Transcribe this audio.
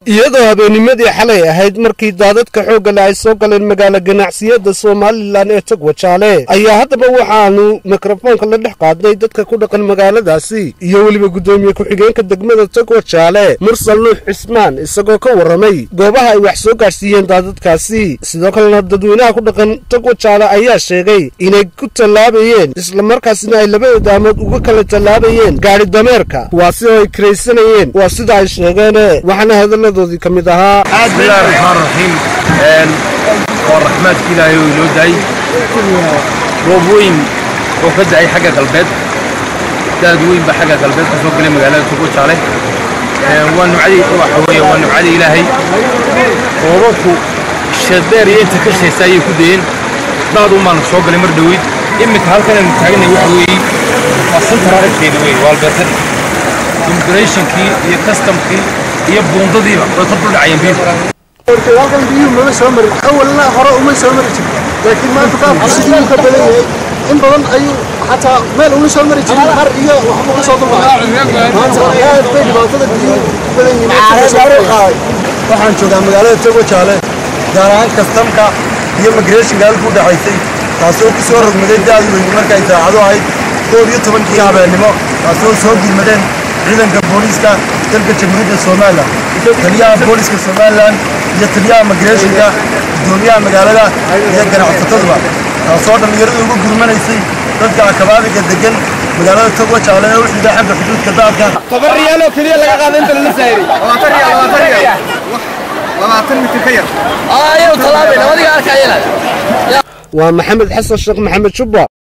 iyadoo habeenimadii xalay ahayd markii daadadka xoogga le ay soo galeen magaalo ganacsiyada somalilan ee togwajaale ayaa haddaba waxaanu mikrofoonka la dhex qaadnay dadka ku dhaqan magaaladaasi iyo weliba guddoomiye ku-xigeenka degmada togwajaale mursal nuux cismaan isagoo ka warramay goobaha ay wax soo gaadhsiiyeen daadadkaasi sidoo kalena dadweynaha ku dhaqan togwajaale ayaa sheegay inay ku tallaabayeen islamarkaasina ay laba odaamood uga kala tallaabayeen gaadhi dameerka kuwaasi oo ay kiraysanayeen waa sida ay sheegeene waxaana hadalladoodii ka mid ahaa bismillahi raxmaan raxiim waa raxmaadka ilaahay oo inoo daay roob weyn oo ka da'ay xagga galbeed daad weyn baa xagga galbeed ka soo galay magaalada togwajaale waa nimcadii waxa weeye waa nimcadii ilaahay roobabku shadeer iyo inta ka shaysa ayay ku dayeen daad un baana soo galay mar dhoweyd iminka halkan aynu taaganay waxa weeye waa central agteeda weeye waa albertan immigrationkii iyo customkii iyo buundadiiba way ka duldhacayeen biyuhu halkan biyuhu mama soo marin awalna hore uma soo mari jirin laakiin maanta qaabku sidii uu ka badan yahay in badan ayuu xataa meel uma soo mari jirin har iyo waxba ka soo dulqaaday maanta aad bay dhibaatada biyuhu u badan yihiin waxaan joogaa magaalada togwajaale gaar ahaan kastamka iyo migrationka halku udhaxaysay taasoo ku soo rogmaday daad weyn markay saacado ahayd koob iyo tobankii habeennimo taasoo soo gurmadeen ciidanka booliiska dalka jamhuuriyadda somalilan taliyaha booliiska somalilan iyo taliyaha migrationka guddoomiyaha magaalada iyo ganacsataduba taasoo dhallinyaradu ugu gurmanaysay dadka akabaabiga degan magaalada togwajaale ee u xidha xagga xuduudka daadka toban riyaal oo keliya laga qaada inta lala saayiri labaatan riyaal labaatan riyaal labaatan mitir ka yar waa maxamed xasan sheekh maxamed jubba